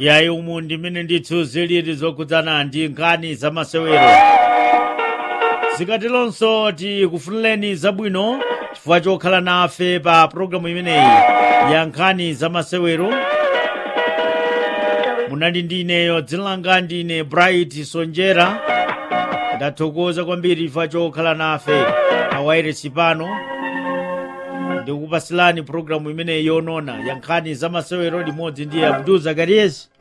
yayi umu ndimene ndithu zilili zokhudzana ndi nkhani za masewero zikatilonso tikufunireni zabwino chifukwa chokhala nafe pa pologalamu imeneyi ya nkhani za masewero munali ndi ineyo dzina langa ndine bright sonjera ndathokoza kwambiri chifukwa chokhala nafe pa wairesi pano ndikupasilani pologalamu imeneyi yonona ya nkhani za masewero limodzi ndi abdul zakariyesi